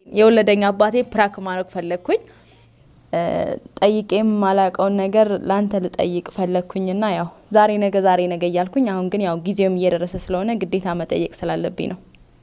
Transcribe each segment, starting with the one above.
የወለደኝ አባቴ ፕራክ ማድረግ ፈለግኩኝ። ጠይቄም ማላቀውን ነገር ላንተ ልጠይቅ ፈለግኩኝና ያው ዛሬ ነገ ዛሬ ነገ እያልኩኝ አሁን ግን ያው ጊዜውም እየደረሰ ስለሆነ ግዴታ መጠየቅ ስላለብኝ ነው።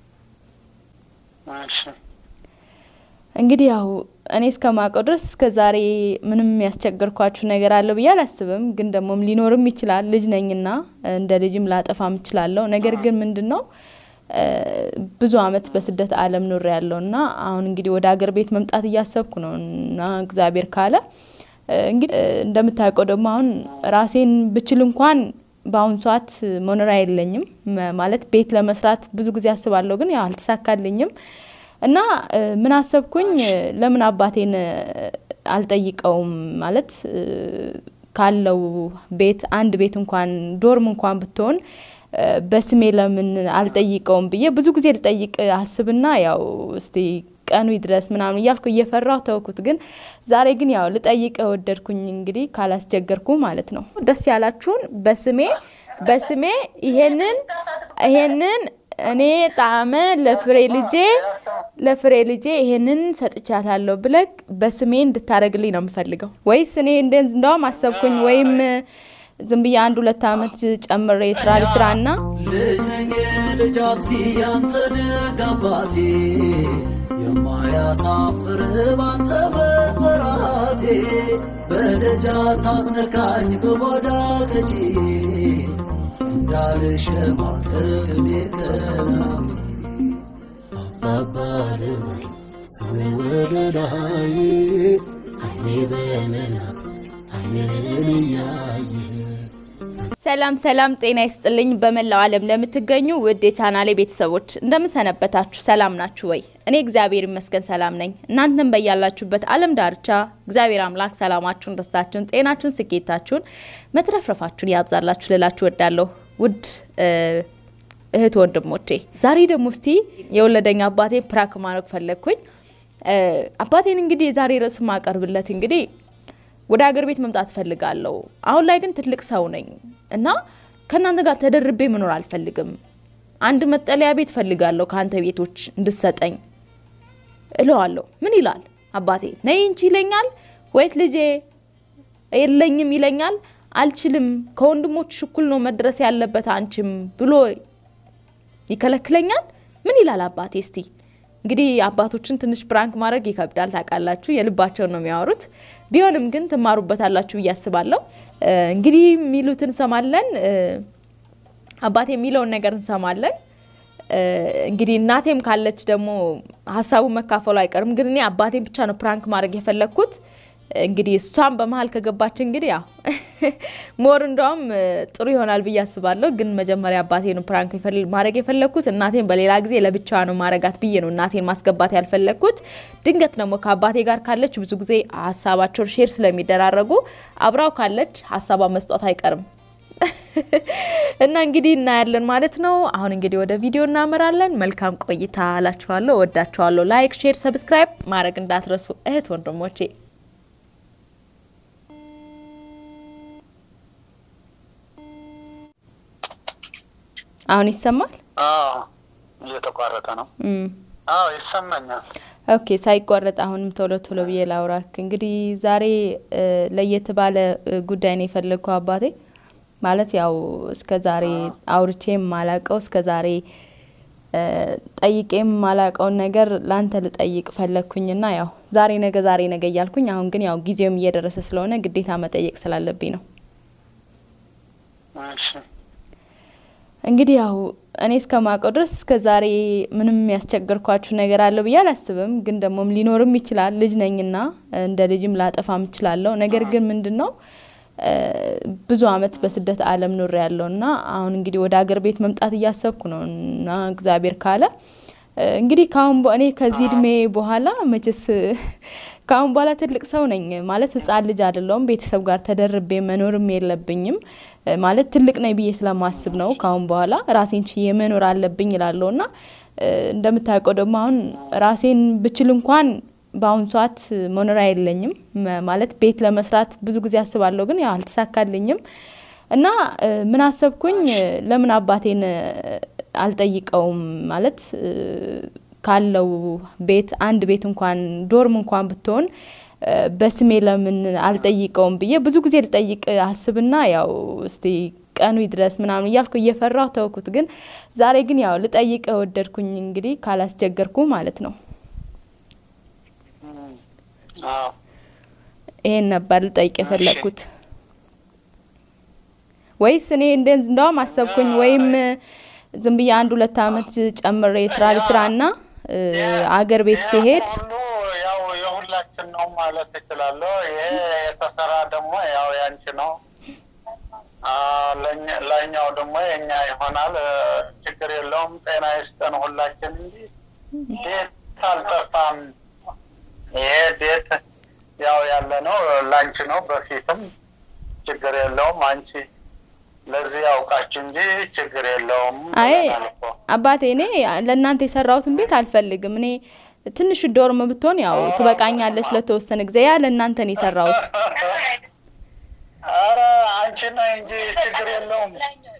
እንግዲህ ያው እኔ እስከማውቀው ድረስ እስከ ዛሬ ምንም ያስቸገርኳችሁ ነገር አለው ብዬ አላስብም። ግን ደግሞም ሊኖርም ይችላል። ልጅ ነኝና እንደ ልጅም ላጠፋም እችላለሁ። ነገር ግን ምንድን ነው ብዙ አመት በስደት ዓለም ኑር ያለው እና አሁን እንግዲህ ወደ ሀገር ቤት መምጣት እያሰብኩ ነው እና እግዚአብሔር ካለ እንግዲህ እንደምታውቀው ደግሞ አሁን ራሴን ብችል እንኳን በአሁኑ ሰዓት መኖሪያ የለኝም። ማለት ቤት ለመስራት ብዙ ጊዜ አስባለሁ፣ ግን ያው አልተሳካልኝም እና ምን አሰብኩኝ፣ ለምን አባቴን አልጠይቀውም? ማለት ካለው ቤት አንድ ቤት እንኳን ዶርም እንኳን ብትሆን በስሜ ለምን አልጠይቀውም ብዬ ብዙ ጊዜ ልጠይቅ አስብና ያው እስቲ ቀኑ ይድረስ ምናምን እያልኩ እየፈራሁ ተውኩት። ግን ዛሬ ግን ያው ልጠይቅ ወደድኩኝ። እንግዲህ ካላስቸገርኩ ማለት ነው። ደስ ያላችሁን በስሜ በስሜ ይሄንን ይሄንን እኔ ጣዕመ ለፍሬ ልጄ ለፍሬ ልጄ ይሄንን ሰጥቻታለሁ ብለህ በስሜ እንድታደርግልኝ ነው የምፈልገው። ወይስ እኔ እንደውም አሰብኩኝ ወይም ዝም ብዬ አንድ ሁለት አመት ጨምሬ ስራ ልስራና ልጅነኝ ልጃት ያንተ ደግ አባቴ የማያሳፍር ባንተ መጠራቴ በደጃ ታስነካኝ በጓዳ ቀጪ እንዳልሸማቀቅ ቤተናሚ አባባ ልበል ስሜ ወደ ላይ አይኔ በመናፍ አይንን እያየ ሰላም ሰላም፣ ጤና ይስጥልኝ። በመላው ዓለም ለምትገኙ ውድ የቻናሌ ቤተሰቦች እንደምን ሰነበታችሁ? ሰላም ናችሁ ወይ? እኔ እግዚአብሔር ይመስገን ሰላም ነኝ። እናንተም በያላችሁበት ዓለም ዳርቻ እግዚአብሔር አምላክ ሰላማችሁን፣ ደስታችሁን፣ ጤናችሁን፣ ስኬታችሁን፣ መትረፍረፋችሁን ያብዛላችሁ ልላችሁ ወዳለሁ ውድ እህት ወንድሞቼ። ዛሬ ደግሞ እስቲ የወለደኝ አባቴ ፕራክ ማድረግ ፈለግኩኝ። አባቴን እንግዲህ የዛሬ ርዕስ ማቀርብለት እንግዲህ ወደ ሀገር ቤት መምጣት እፈልጋለሁ። አሁን ላይ ግን ትልቅ ሰው ነኝ እና ከእናንተ ጋር ተደርቤ መኖር አልፈልግም። አንድ መጠለያ ቤት ፈልጋለሁ ከአንተ ቤቶች እንድሰጠኝ እለዋለሁ። ምን ይላል አባቴ? ነይ እንቺ ይለኛል ወይስ ልጄ የለኝም ይለኛል? አልችልም፣ ከወንድሞች እኩል ነው መድረስ ያለበት አንቺም ብሎ ይከለክለኛል። ምን ይላል አባቴ? እስቲ እንግዲህ አባቶችን ትንሽ ፕራንክ ማድረግ ይከብዳል ታውቃላችሁ፣ የልባቸውን ነው የሚያወሩት። ቢሆንም ግን ትማሩበታላችሁ ብዬ አስባለሁ። እንግዲህ የሚሉትን እንሰማለን፣ አባቴ የሚለውን ነገር እንሰማለን። እንግዲህ እናቴም ካለች ደግሞ ሀሳቡ መካፈሉ አይቀርም። ግን እኔ አባቴን ብቻ ነው ፕራንክ ማድረግ የፈለግኩት። እንግዲህ እሷም በመሀል ከገባች እንግዲህ ያው ሞር እንደውም ጥሩ ይሆናል ብዬ አስባለሁ። ግን መጀመሪያ አባቴን ፕራንክ ማድረግ የፈለግኩት እናቴን በሌላ ጊዜ ለብቻዋ ነው ማረጋት ብዬ ነው እናቴን ማስገባት ያልፈለግኩት። ድንገት ደግሞ ከአባቴ ጋር ካለች ብዙ ጊዜ ሀሳባቸውን ሼር ስለሚደራረጉ አብራው ካለች ሀሳቧ መስጧት አይቀርም እና እንግዲህ እናያለን ማለት ነው። አሁን እንግዲህ ወደ ቪዲዮ እናመራለን። መልካም ቆይታ እላችኋለሁ። ወዳችኋለሁ። ላይክ፣ ሼር፣ ሰብስክራይብ ማድረግ እንዳትረሱ እህት ወንድሞቼ። አሁን ይሰማል? እየተቋረጠ ነው። አዎ ይሰማኛል። ኦኬ፣ ሳይቋረጥ አሁንም ቶሎ ቶሎ ብዬ ላውራክ። እንግዲህ ዛሬ ለየት ባለ ጉዳይ ነው የፈለግኩ አባቴ ማለት ያው እስከ ዛሬ አውርቼም ማላቀው እስከ ዛሬ ጠይቄም ማላቀውን ነገር ላንተ ልጠይቅ ፈለግኩኝና ያው ዛሬ ነገ ዛሬ ነገ እያልኩኝ አሁን ግን ያው ጊዜውም እየደረሰ ስለሆነ ግዴታ መጠየቅ ስላለብኝ ነው። እንግዲህ ያው እኔ እስከማውቀው ድረስ እስከ ዛሬ ምንም ያስቸገርኳችሁ ነገር አለው ብዬ አላስብም። ግን ደግሞም ሊኖርም ይችላል። ልጅ ነኝና እንደ ልጅም ላጠፋም እችላለሁ። ነገር ግን ምንድን ነው ብዙ አመት በስደት ዓለም ኑር ያለው እና አሁን እንግዲህ ወደ ሀገር ቤት መምጣት እያሰብኩ ነው እና እግዚአብሔር ካለ እንግዲህ ካሁን እኔ ከዚህ እድሜ በኋላ መቼስ ከአሁን በኋላ ትልቅ ሰው ነኝ ማለት ህጻን ልጅ አይደለውም። ቤተሰብ ጋር ተደርቤ መኖርም የለብኝም ማለት ትልቅ ነኝ ብዬ ስለማስብ ነው። ከአሁን በኋላ ራሴን ችዬ መኖር አለብኝ ይላለሁ እና እንደምታውቀው ደግሞ አሁን ራሴን ብችል እንኳን በአሁኑ ሰዓት መኖሪያ የለኝም። ማለት ቤት ለመስራት ብዙ ጊዜ አስባለሁ፣ ግን ያው አልተሳካልኝም እና ምን አሰብኩኝ፣ ለምን አባቴን አልጠይቀውም? ማለት ካለው ቤት አንድ ቤት እንኳን ዶርም እንኳን ብትሆን እ፣ በስሜ ለምን አልጠይቀውም ብዬ ብዙ ጊዜ ልጠይቅ አስብና ያው እስቲ ቀኑ ይድረስ ምናምን እያልኩ እየፈራሁ ተውኩት። ግን ዛሬ ግን ያው ልጠይቅ ወደድኩኝ እንግዲህ ካላስቸገርኩ ማለት ነው። እም፣ አዎ ይሄን ነበር ልጠይቅ የፈለግኩት። ወይስ እኔ እንደ እንደውም አሰብኩኝ ወይም ዝም ብዬ አንድ ሁለት አመት ጨምሬ ስራ ልስራና እ፣ አገር ቤት ይሄ ሲሄድ ሁሉ ያው የሁላችን ነው ማለት እችላለሁ። ይሄ የተሰራ ደግሞ ያው ያንቺ ነው። አ፣ ለእኛ- ላይኛው ደግሞ የኛ ይሆናል። እ፣ ችግር የለውም። ጤና ይስጠን ሁላችን እንጂ ቤት አልጠፋም። ይሄ ቤት ያው ያለ ነው ላንቺ ነው። በፊትም ችግር የለውም። አንቺ ለዚህ ያውቃችሁ እንጂ ችግር የለውም አይ ብለናል እኮ። አባቴ እኔ ለእናንተ የሰራሁትን ቤት አልፈልግም። እኔ ትንሽ ዶርም ብትሆን ያው ትበቃኛለች ለተወሰነ ጊዜ። ያ ለእናንተ ነው የሰራሁት። አረ አንቺ ነህ እንጂ ችግር የለውም።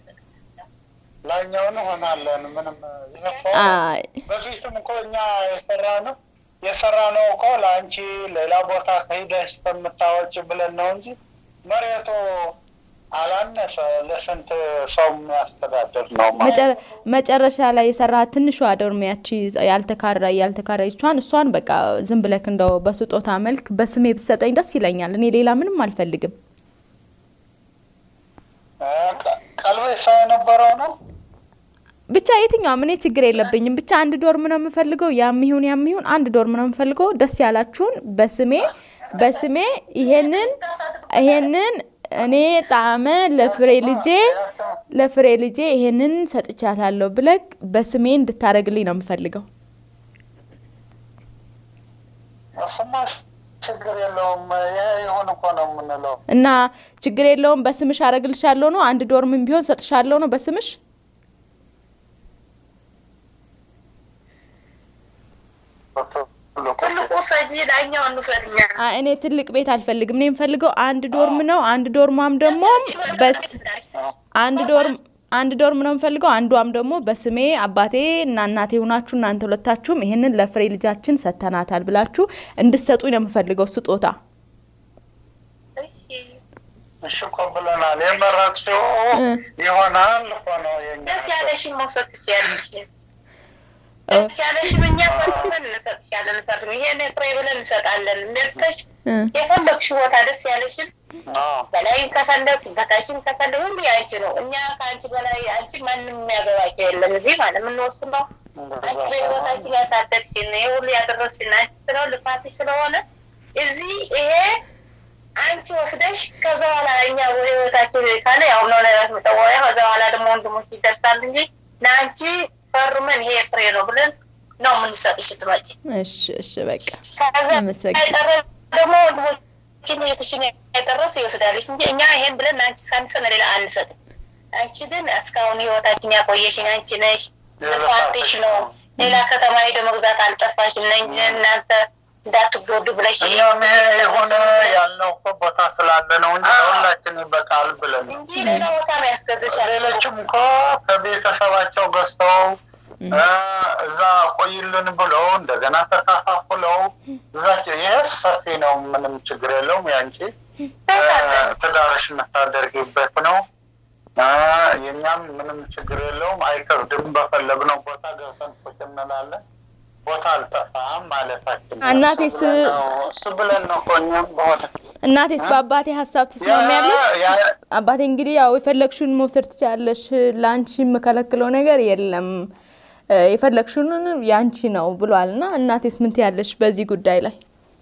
ላኛውን ሆናለን ምንም ይሄ እኮ አይ በፊትም እኮ እኛ የሰራ ነው የሰራ ነው እኮ ለአንቺ ሌላ ቦታ ከሂደሽ ከምታወጭ ብለን ነው እንጂ መሬቱ አላነሰ ለስንት ሰው የሚያስተዳድር ነው ማለት መጨረ- መጨረሻ ላይ የሰራሃት ትንሿ ዶርም ያቺ ያልተካራ ያልተካራይቿን እሷን በቃ ዝም ብለክ እንደው በስጦታ መልክ በስሜ ብትሰጠኝ ደስ ይለኛል። እኔ ሌላ ምንም አልፈልግም። እ፣ ቀ- ቀልቤ ሰው የነበረው ነው ብቻ የትኛውም እኔ ችግር የለብኝም። ብቻ አንድ ዶርም ነው የምፈልገው። ያም ይሁን ያም ይሁን አንድ ዶርም ነው የምፈልገው። ደስ ያላችሁን በስሜ በስሜ ይሄንን ይሄንን እኔ ጣዕመ ለፍሬ ልጄ ለፍሬ ልጄ ይሄንን ሰጥቻታለሁ ብለክ በስሜ እንድታደርግልኝ ነው የምፈልገው። እሱማ ችግር የለውም። ይሄ ይሁን እኮ ነው የምንለው። እና ችግር የለውም በስምሽ አረግልሻለሁ ነው። አንድ ዶርምም ቢሆን ሰጥሻለሁ ነው በስምሽ። ትልቁ ትልቁ ሰጂ ላኛው እንውሰድኛ አ- እኔ ትልቅ ቤት አልፈልግም። እኔ የምፈልገው አንድ ዶርም ነው። አንድ ዶርሟም ደግሞ በስ አንድ ዶርም አንድ ዶርም ነው የምፈልገው። አንዷም ደግሞ በስሜ አባቴ እና እናቴ ሆናችሁ እናንተ ሁለታችሁም ይሄንን ለፍሬ ልጃችን ሰጥተናታል ብላችሁ እንድትሰጡኝ ነው የምፈልገው ስጦታ። እሺ እኮ ብለናል። የመረጥሽው ይሆናል እኮ ነው የኛ ደስ ያለሽን መውሰድ ትችያለሽ። ደስ ያለሽን እኛ ፈርመን እንሰጥሻለን። ፈርም ይሄን ፍሬ ብለን እንሰጣለን። መርጠሽ እ የፈለግሽ ቦታ ደስ ያለሽን አዎ። በላይም ከፈለግ በታችም ከፈለግ ሁሉ የአንቺ ነው። እኛ ከአንቺ በላይ አንቺ ማንም የሚያገባቸው የለም። እዚህ ማለት የምንወስነው አንቺ በህይወታችን ያሳደግሽን ይሄ ሁሉ ያደረስሽን አንቺ ስለው ልፋትሽ ስለሆነ እዚህ ይሄ አንቺ ወስደሽ ከዛ በኋላ እኛ በህይወታችን ካለ ያው ነው ነገር መጠወያ ከዛ በኋላ ደግሞ ወንድሞች ይደርሳል እንጂ ለአንቺ ፈርመን ይሄ ፍሬ ነው ብለን ነው የምንሰጥሽ ስትመጪ። እሺ እሺ በቃ ከዛ አመሰግናለሁ። የቀረ ደግሞ ወንድሞችን እህቶችን የቀረስ ይወስዳለች እንጂ እኛ ይሄን ብለን አንቺ ሳንሰን ሌላ አንሰጥም። አንቺ ግን እስካሁን ህይወታችን ያቆየሽን አንቺ ነሽ። ልፋትሽ ነው። ሌላ ከተማ ሄደ መግዛት አልጠፋሽም። ነኝ እናንተ እንዳትጎዱ ብለሽ እኛም ይሄ የሆነ ያልነው እኮ ቦታ ስላለ ነው እንጂ ሁላችን ይበቃል ብለን ነው። እንጂ ሌላ ቦታ ነው ያስገዝሻል። ሌሎችም እኮ ከቤተሰባቸው ገዝተው እ፣ እዛ ቆይልን ብለው እንደገና ተከፋፍለው እዛቸው ይሄ ሰፊ ነው። ምንም ችግር የለውም። ያንቺ እ፣ ትዳርሽ የምታደርጊበት ነው። እ፣ የኛም ምንም ችግር የለውም። አይከብድም። በፈለግነው ቦታ ገብተን ቁጭ እንላለን። ቦታ አልጠፋም ማለታችን ነው። እናቴስ- እሱ ብለን ነው- እሱ ብለን ነው እኮ እኛም በሆነ እናቴስ በአባቴ ሀሳብ ትስማሚያለሽ? ያ- ያ- አባቴ እንግዲህ ያው የፈለግሽውን መውሰድ ትችላለሽ፣ ለአንቺ የምከለክለው ነገር የለም፣ እ፣ የፈለግሽውን ያንቺ ነው ብሏል። እና እናቴስ ምን ትያለሽ በዚህ ጉዳይ ላይ?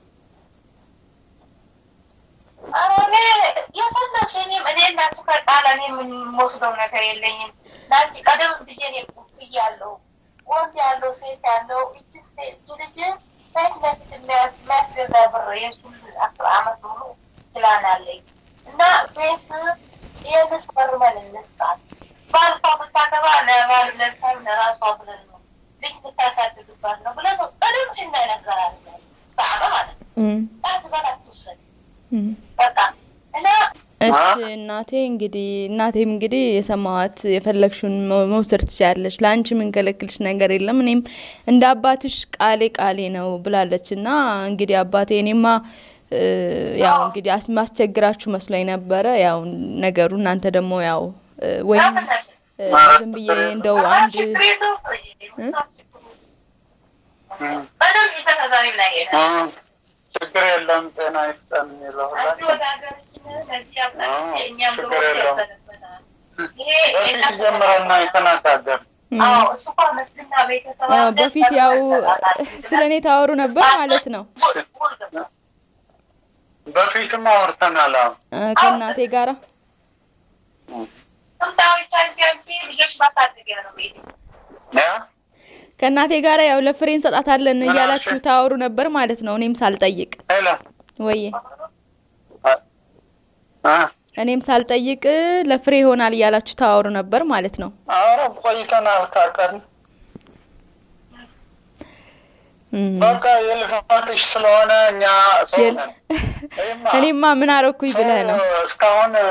ኧረ እኔ የፈለግሽ እኔም እኔ እና እሱ ከጣላ እኔ የምንወስደው ነገር የለኝም። ለአንቺ ቀደም ብዬ እኔ ብያለሁ። ወንድ ያለው ሴት ያለው እጅ ሴት እጅ ልጅ ፊት ለፊት የሚያስ- የሚያስገዛ ብር የእሱን አስር አመት ሙሉ ፕላን አለኝ እና ቤት ይህንን ፈርመን እንስጣት። ባልኳ ብታገባ ለባል ብለን ሳይሆን ለራሷ ብለን ነው ልጅ ብታሳድግባት ነው ብለን ነው ቀደም ፊት ላይ ነዘራለን። እስከ አመ ማለት ነው እም፣ ጣት በላት ትውሰድ እም። በቃ እና እሺ እናቴ እንግዲህ እናቴም እንግዲህ የሰማዋት የፈለግሽውን መ- መውሰድ ትችላለች። ለአንቺ የምንከለክልሽ ነገር የለም። እኔም እንደ አባትሽ ቃሌ ቃሌ ነው ብላለች እና እንግዲህ አባቴ እኔማ እ፣ ያው እንግዲህ አስ- ማስቸግራችሁ መስሎኝ ነበረ። ያው ነገሩ እናንተ ደግሞ ያው እ፣ ወይም እ፣ ዝም ብዬ እንደው አንድ በደንብ የተዛዛሪ ላይ እ፣ ችግር የለም ጤና ይስጠን የሚለው ሁላችን ችግር የለውም። በፊት ጀምረን ነው የተነጋገር እ፣ ያው በፊት ያው ስለ እኔ ታወሩ ነበር ማለት ነው በፊትም አውርተናል። አሁን እ፣ ከእናቴ ጋራ ልጆች ማሳደጊያ ነው ቤት ያ ከእናቴ ጋራ ያው ለፍሬ እንሰጣታለን እያላችሁ ታወሩ ነበር ማለት ነው። እኔም ሳልጠይቅ ሄሎ ወዬ እ፣ እኔም ሳልጠይቅ ለፍሬ ይሆናል እያላችሁ ታወሩ ነበር ማለት ነው። ኧረ ቆይተናል ካቀን እም። በቃ የልፋትሽ ስለሆነ እኛ ሰው የል- ነን። ይማ እኔማ ምን አረኩኝ ብለህ ነው? ሰው እስካሁን እ፣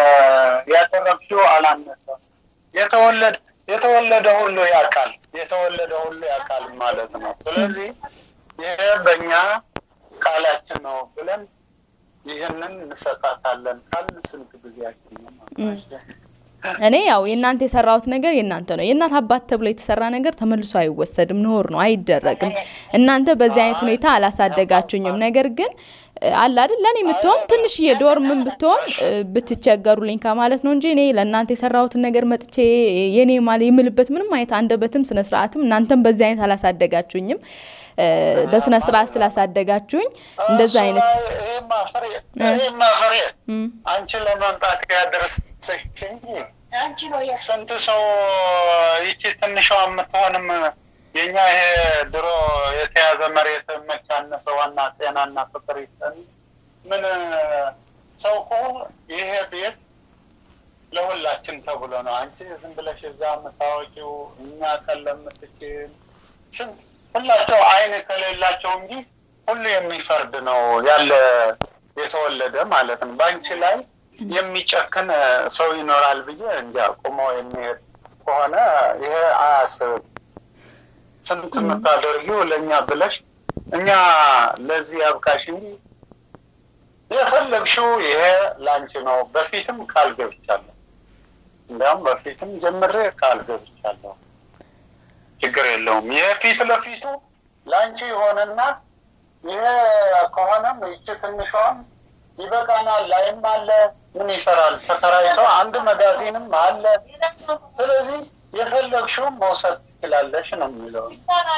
ያደረግሽው አላነሰም። የተወለደ የተወለደ ሁሉ ያውቃል፣ የተወለደ ሁሉ ያውቃል ማለት ነው። ስለዚህ ይሄ በእኛ ቃላችን ነው ብለን ይህንን እንሰጣታለን ካልን ስንት ጊዜያችን ነው ማለት ነው። እኔ ያው የእናንተ የሰራሁት ነገር የእናንተ ነው። የእናት አባት ተብሎ የተሰራ ነገር ተመልሶ አይወሰድም፣ ኖር ነው፣ አይደረግም። እናንተ በዚህ አይነት ሁኔታ አላሳደጋችሁኝም። ነገር ግን እ፣ አለ አይደል ለእኔ የምትሆን ትንሽዬ ዶርምን ብትሆን እ፣ ብትቸገሩልኝ ከማለት ነው እንጂ እኔ ለእናንተ የሰራሁትን ነገር መጥቼ የኔ ማለ የምልበት ምንም አይነት አንደበትም ስነ ስርዓትም እናንተም በዚህ አይነት አላሳደጋችሁኝም። እ፣ በስነ ስርዓት ስላሳደጋችሁኝ እንደዛ አይነት ይሄማ ፍሬ ይሄማ ፍሬ እም፣ አንቺ ለመምጣት ያደረሰሽ እንጂ አንቺ ነው ስንት ሰው ይቺ ትንሿ የምትሆንም የኛ ይሄ ድሮ የተያዘ መሬት መቻነሰ ዋና ጤናና ፍቅር ይስጠን። ምን ሰው እኮ ይሄ ቤት ለሁላችን ተብሎ ነው። አንቺ ዝም ብለሽ እዛ የምታወቂው እኛ ቀን ለምትችል ስንት ሁላቸው አይን ከሌላቸው እንጂ ሁሉ የሚፈርድ ነው ያለ የተወለደ ማለት ነው። በአንቺ ላይ የሚጨክን ሰው ይኖራል ብዬ እንጃ። ቁሞ የሚሄድ ከሆነ ይሄ አያስብም። ስንት የምታደርጊው ለእኛ ብለሽ እኛ ለዚህ ያብቃሽ እንጂ የፈለግሽው ይሄ ላንቺ ነው። በፊትም ቃል ገብቻለሁ። እንዲያውም በፊትም ጀምሬ ቃል ገብቻለሁ። ችግር የለውም። ይሄ ፊት ለፊቱ ላንቺ የሆነና ይሄ ከሆነም ይቺ ትንሿም ይበቃናል። ላይም አለ ምን ይሰራል ተከራይቶ አንድ መጋዚንም አለ። ስለዚህ የፈለግሽውን መውሰድ ትችላለሽ ነው የሚለው።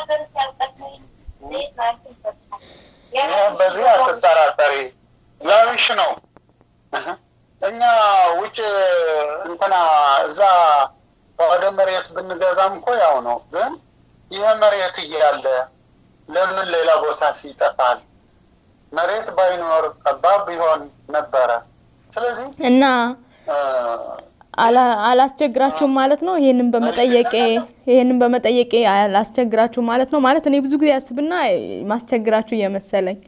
ይሄ በዚህ አትጠራጠሪ፣ ላዊሽ ነው። እህ። እኛ ውጭ እንትና እዛ ወደ መሬት ብንገዛም እኮ ያው ነው። ግን ይሄ መሬት እያለ ለምን ሌላ ቦታ ሲጠፋል? መሬት ባይኖር ጠባብ ቢሆን ነበረ። ስለዚህ እና እ፣ አላ- አላስቸግራችሁም ማለት ነው። ይሄንን በመጠየቄ ይሄንን በመጠየቄ አላስቸግራችሁም ማለት ነው። ማለት እኔ ብዙ ጊዜ አስብና ማስቸግራችሁ እየመሰለኝ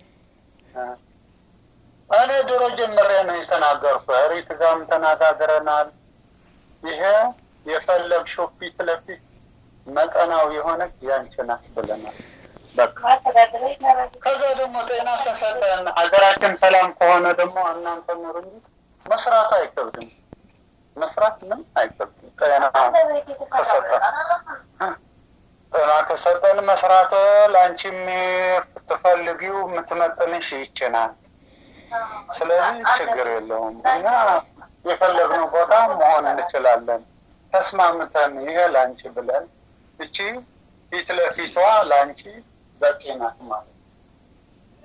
እኔ ድሮ ጀምሬ ነው የተናገርኩ። ሪት ጋርም ተነጋግረናል። ይሄ የፈለግሽው ፊት ለፊት መጠናው የሆነች ያንቺ ናት ብለናል። በቃ ከዛ ደግሞ ጤና ከሰጠን ሀገራችን ሰላም ከሆነ ደግሞ እናንተ ኑሩ እንጂ መስራት አይከብድም። መስራት ምን አይከብድም። ጤና ከሰጠን ጤና ከሰጠን መስራት ለአንቺ የምትፈልጊው የምትመጥንሽ ይቺ ናት። ስለዚህ ችግር የለውም። እኛ የፈለግነው ቦታ መሆን እንችላለን። ተስማምተን ይሄ ለአንቺ ብለን እቺ ፊት ለፊቷ ለአንቺ በቂ ናት ማለት ነው።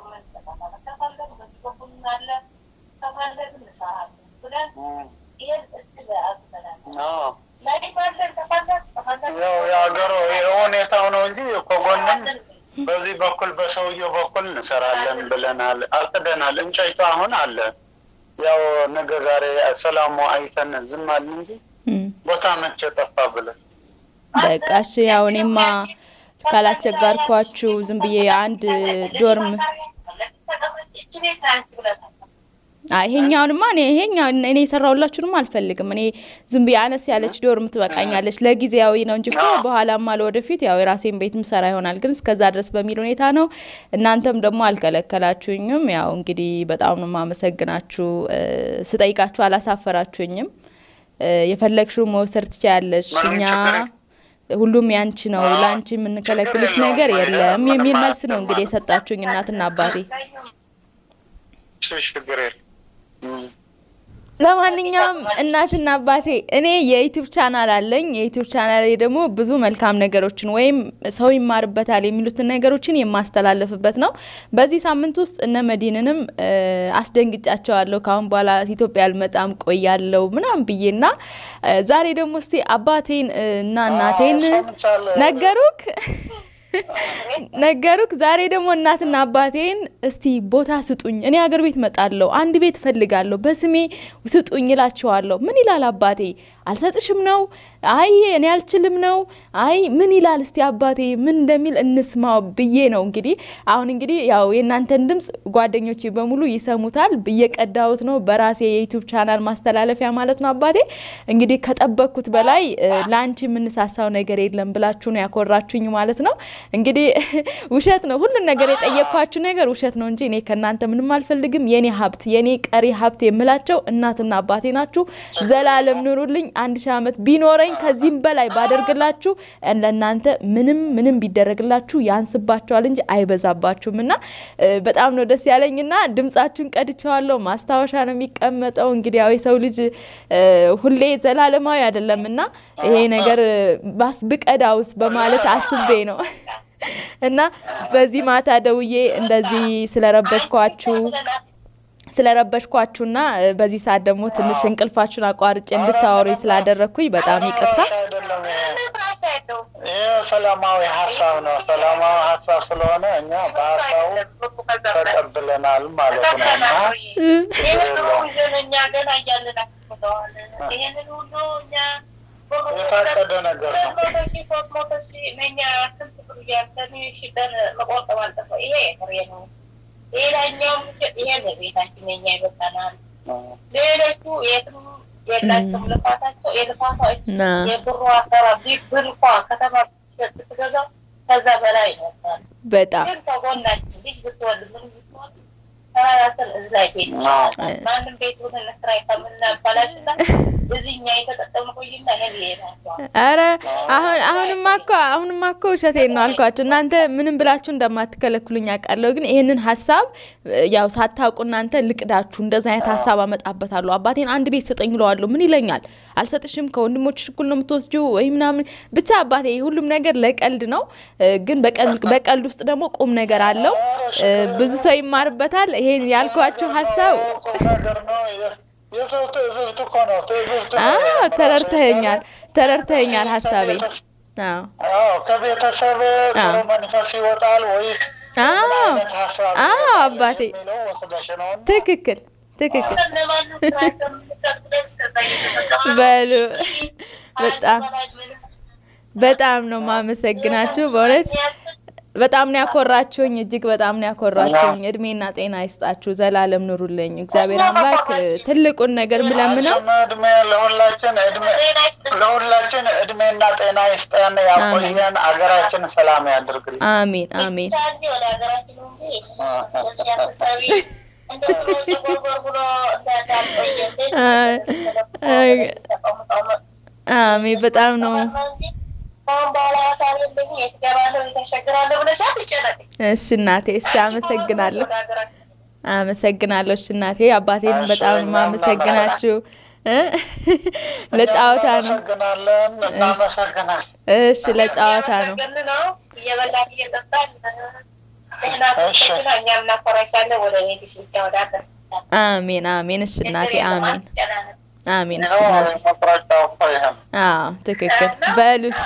አዎ። ያው የሀገሩ የሁኔታው ነው እንጂ ከጎንም በዚህ በኩል በሰውየው በኩል እንሰራለን ብለናል፣ አቅደናል። እንጨቱ አሁን አለ። ያው ነገ ዛሬ ሰላሙ አይተን ዝም አልን እንጂ እም። ቦታ መቼ ጠፋ ብለን በቃ እሺ፣ ያው እኔማ ካላስቸጋርኳችሁ ዝም ብዬ አንድ ዶርም አይ ይሄኛውንማ እኔ ይሄኛው እኔ የሰራሁላችሁንም አልፈልግም። እኔ ዝም ብዬ አነስ ያለች ዶርም ትበቃኛለች ለጊዜያዊ ነው እንጂ እኮ በኋላማ ለወደፊት ያው የራሴን ቤት ምሰራ ይሆናል። ግን እስከዛ ድረስ በሚል ሁኔታ ነው። እናንተም ደግሞ አልከለከላችሁኝም። ያው እንግዲህ በጣም ነው የማመሰግናችሁ። እ፣ ስጠይቃችሁ አላሳፈራችሁኝም። እ፣ የፈለግሽው መውሰድ ትችያለሽ። ምንም እኛ ችግር የለም። ሁሉም ያንቺ ነው፣ ለአንቺ የምንከለክልሽ ችግር ነገር የለውም። የለም የሚል ምንም መልስ ነው እንግዲህ አያስገባም። የሰጣችሁኝ እናትና አባቴ። እሺ፣ ችግር የለም። እም። ለማንኛውም እናትና አባቴ እኔ የዩቲዩብ ቻናል አለኝ። የዩቲዩብ ቻናል ላይ ደግሞ ብዙ መልካም ነገሮችን ወይም ሰው ይማርበታል የሚሉትን ነገሮችን የማስተላለፍበት ነው። በዚህ ሳምንት ውስጥ እነ መዲንንም እ፣ አስደንግጫቸዋለሁ። ካሁን በኋላ ኢትዮጵያ አልመጣም ቆያለሁ ምናምን ብዬና እ፣ ዛሬ ደግሞ እስቲ አባቴን እ፣ እና እናቴን አዎ፣ ሰምቻለሁ። ነገሩክ ነገሩክ ዛሬ ደግሞ እናትና አባቴን እስቲ ቦታ ስጡኝ፣ እኔ ሀገር ቤት መጣለሁ፣ አንድ ቤት እፈልጋለሁ፣ በስሜ ስጡኝ ይላቸዋለሁ። ምን ይላል አባቴ? አልሰጥሽም ነው? አይ እኔ አልችልም ነው? አይ ምን ይላል እስቲ አባቴ ምን እንደሚል እንስማው ብዬ ነው። እንግዲህ አሁን እንግዲህ ያው የእናንተን ድምጽ ጓደኞቼ በሙሉ ይሰሙታል። እየቀዳሁት ነው በራሴ የዩቲዩብ ቻናል ማስተላለፊያ ማለት ነው። አባቴ እንግዲህ ከጠበቅኩት በላይ እ፣ ለአንቺ የምንሳሳው ነገር የለም ብላችሁ ነው ያኮራችሁኝ ማለት ነው። እንግዲህ ውሸት ነው ሁሉን ነገር የጠየቅኳችሁ ነገር ውሸት ነው እንጂ እኔ ከእናንተ ምንም አልፈልግም። የኔ ሀብት የኔ ቀሪ ሀብት የምላቸው እናትና አባቴ ናችሁ። ዘላለም ኑሩልኝ። አንድ ሺህ ዓመት ቢኖረኝ ከዚህም በላይ ባደርግላችሁ ለእናንተ ምንም ምንም ቢደረግላችሁ ያንስባችኋል እንጂ አይበዛባችሁም። እና እ፣ በጣም ነው ደስ ያለኝና ድምጻችሁን ቀድቼዋለሁ። ማስታወሻ ነው የሚቀመጠው። እንግዲህ ያው የሰው ልጅ እ፣ ሁሌ ዘላለማዊ አይደለም እና ይሄ ነገር እ፣ ባስ ብቀዳውስ በማለት አስቤ ነው እና በዚህ ማታ ደውዬ እንደዚህ ስለረበሽኳችሁ ስለረበሽኳችሁና እ፣ በዚህ ሰዓት ደግሞ ትንሽ እንቅልፋችሁን አቋርጬ እንድታወሩ ስላደረግኩኝ በጣም ይቅርታ። አይደለም ይሄ ይሄ ሰላማዊ ሀሳብ ነው። ሰላማዊ ሀሳብ ስለሆነ እኛ በሀሳቡ ተቀብለናል ማለት ነው እና የታቀደ ነገር ነው። ሌላኛውም ይሄ ለቤታችን የኛ ይበቃናል። ሌሎቹ የትም የላቸውም። ልፋታቸው የልፋታዎች ና የብሩ አሰራ ብር እንኳ ከተማ ብትገዛው ከዛ በላይ ነበር። በጣም ግን ከጎናችን ልጅ ብትወልድ ምን ብትወልድ ተራራትን እዚ ላይ ቤት ማንም ቤት ሆነ ለስራ ከምናባላሽና እዚህኛ የተጠቀሙ ቆይና እኔ ይሄዳቸዋል አረ አሁን አሁንማ እኮ አሁንማ እኮ ውሸቴን ነው አልኳችሁ። እናንተ ምንም ብላችሁ እንደማትከለክሉኝ አውቃለሁ። ግን ይህንን ሀሳብ እ፣ ያው ሳታውቁ እናንተ ልቅዳችሁ እንደዛ አይነት ሀሳብ አመጣበታለሁ። አባቴን አንድ ቤት ስጠኝ እለዋለሁ። ምን ይለኛል? አልሰጥሽም፣ ከወንድሞችሽ እኩል ነው የምትወስጂው ወይ ምናምን። ብቻ አባቴ ሁሉም ነገር ለቀልድ ነው፣ እ፣ ግን በቀልድ በቀልድ ውስጥ ደግሞ ቁም ነገር አለው። እ፣ ብዙ ሰው ይማርበታል። ይሄን ያልኳችሁ ሀሳብ ቁም ነገር ነው። የ- የሰው ትዕዝብት እኮ ነው። ትዕዝብት አ ነው። ተረድተኸኛል፣ ተረድተኸኛል ሀሳቤን። አዎ አዎ ከቤተሰብ ጥሩ መንፈስ ይወጣል ወይስ ምን አዎ አይነት ሀሳብ አዎ ይወጣል አባቴ የሚለው ወስደሽ ነው እና ትክክል ትክክል ለማንም ስራ ከምንሰጥ ብለን እስከዛ እየተጠቀምን በሉ አንድ በጣም በላይ ምንም በጣም ነው ማመሰግናችሁ። በእውነት የሚያስብ በጣም ነው ያኮራችሁኝ፣ እጅግ በጣም ነው ያኮራችሁኝ። እድሜና ጤና ይስጣችሁ፣ ዘላለም ኑሩልኝ። እግዚአብሔር አምላክ እ፣ ትልቁን ነገር ምለምነው አንቺም እድሜ ለሁላችን እድሜ ጤና ይስጥልን። ለሁላችን እድሜና ጤና ይስጠን፣ ያቆየን፣ አገራችን ሰላም ያድርግልን። አሜን አሜን ብቻ እንጂ ወደ ሀገራችን እንጂ በዚህ አስተሳቢ እንደ ድሮ ጨጎርጎር ብሎ እንዳዳልቆየ እንዴት አ- ተቀምጠው መጡ አሜን። በጣም ነው እንጂ ከአሁን በኋላ ሀሳብ የለኝም የት እገባለሁ የት እሸግራለሁ ብለሽ አትጨነቂ። እሺ እናቴ፣ እሺ አመሰግናለሁ፣ ወደ ሀገራችን አመሰግናለሁ። እሺ እናቴ፣ አባቴን በጣም ነው ማመሰግናችሁ። እ? ለጨዋታ ነው። እናመሰግናለን፣ እናመሰግናለን። እሺ ለጨዋታ ነው። እያመሰገንን ነው እየበላን እየጠጣን ደህና እሺ። ቆይተን እኛም እናኮራሻለን። ወደ ቤትሽ ብቻ ወደ ሀገር አሜን አሜን። እሺ እናቴ አሜን አትጨናነቂ። አሜን። እሺ ይኸው እናቴ መቁረጫው እኮ ይሄ ነው። አዎ ትክክል። በሉ እሺ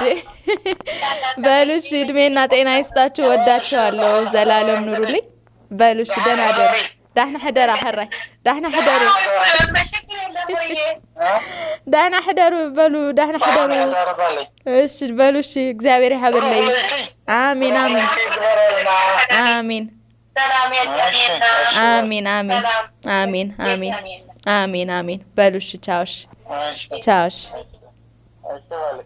በሉ እሺ። እድሜና ጤና ይስጣችሁ። ወዳችኋለሁ። ዘላለም ኑሩልኝ። በሉ እሺ። ደህና ደሩ። ዳህና ሕደራ ሕራይ ዳህና ሕደሩ መሸክል የለም ወይ? ዳህና ሕደሩ በሉ ዳህና ሕደሩ። ደርበልኝ እሺ በሉ እሺ። እግዚአብሔር ይሐብለይ። አሜን አሜን ይግበረልና አሜን ሰላም የለም እሺ፣ የለም። እሺ። አሜን አሜን ሰላም አሜን አሜን የለም የለም። አሜን አሜን በሉሽ ቻውሽ እሺ፣ ቻውሽ እሺ በል።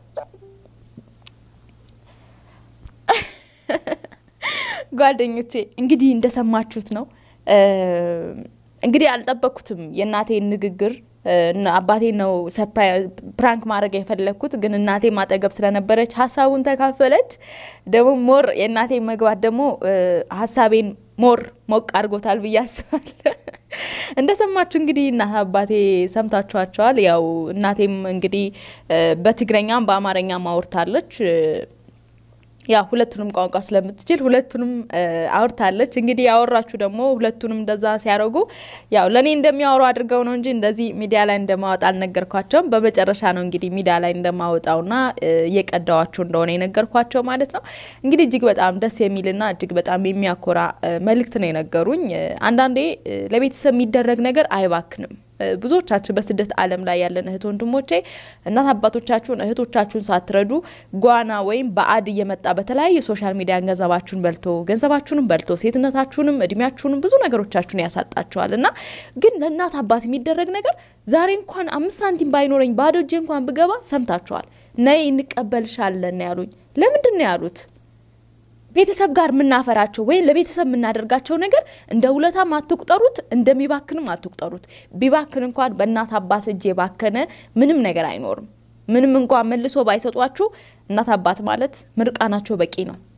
ጓደኞቼ እንግዲህ እንደሰማችሁት ነው። እ እንግዲህ አልጠበቅኩትም የእናቴን ንግግር እ እና አባቴን ነው ሰርፕራይዝ ፕራንክ ማድረግ የፈለግኩት፣ ግን እናቴ ማጠገብ ስለነበረች ሀሳቡን ተካፈለች። ደግሞ ሞር የእናቴ መግባት ደግሞ እ ሀሳቤን ሞር ሞቅ አድርጎታል ብዬ አስባለሁ። እንደሰማችሁ እንግዲህ እናት አባቴ ሰምታችኋቸዋል። ያው እናቴም እንግዲህ እ በትግረኛም በአማርኛም አውርታለች እ ያው ሁለቱንም ቋንቋ ስለምትችል ሁለቱንም እ አውርታለች። እንግዲህ ያወራችሁ ደግሞ ሁለቱንም እንደዛ ሲያደርጉ ያው ለእኔ እንደሚያወሩ አድርገው ነው እንጂ እንደዚህ ሚዲያ ላይ እንደማወጣ አልነገርኳቸውም። በመጨረሻ ነው እንግዲህ ሚዲያ ላይ እንደማወጣውና እ እየቀዳዋቸው እንደሆነ የነገርኳቸው ማለት ነው። እንግዲህ እጅግ በጣም ደስ የሚልና እጅግ በጣም የሚያኮራ እ መልእክት ነው የነገሩኝ። እ አንዳንዴ እ ለቤተሰብ የሚደረግ ነገር አይባክንም። እ ብዙዎቻችን በስደት ዓለም ላይ ያለን እህት ወንድሞቼ እናት አባቶቻችሁን እህቶቻችሁን ሳትረዱ ጓና ወይም በአድ እየመጣ በተለያየ ሶሻል ሚዲያ ገንዘባችሁን በልቶ ገንዘባችሁንም በልቶ ሴትነታችሁንም እድሜያችሁንም ብዙ ነገሮቻችሁን ያሳጣችኋል እና ግን ለእናት አባት የሚደረግ ነገር ዛሬ እንኳን አምስት ሳንቲም ባይኖረኝ ባዶ እጄ እንኳን ብገባ ሰምታችኋል። ነይ እንቀበልሻለን ያሉኝ ለምንድን ነው ያሉት? ቤተሰብ ጋር የምናፈራቸው ወይም ለቤተሰብ የምናደርጋቸው ነገር እንደ ውለታም አትቁጠሩት፣ እንደሚባክንም አትቁጠሩት። ቢባክን እንኳን በእናት አባት እጅ የባከነ ምንም ነገር አይኖርም። ምንም እንኳን መልሶ ባይሰጧችሁ እናት አባት ማለት ምርቃናቸው በቂ ነው።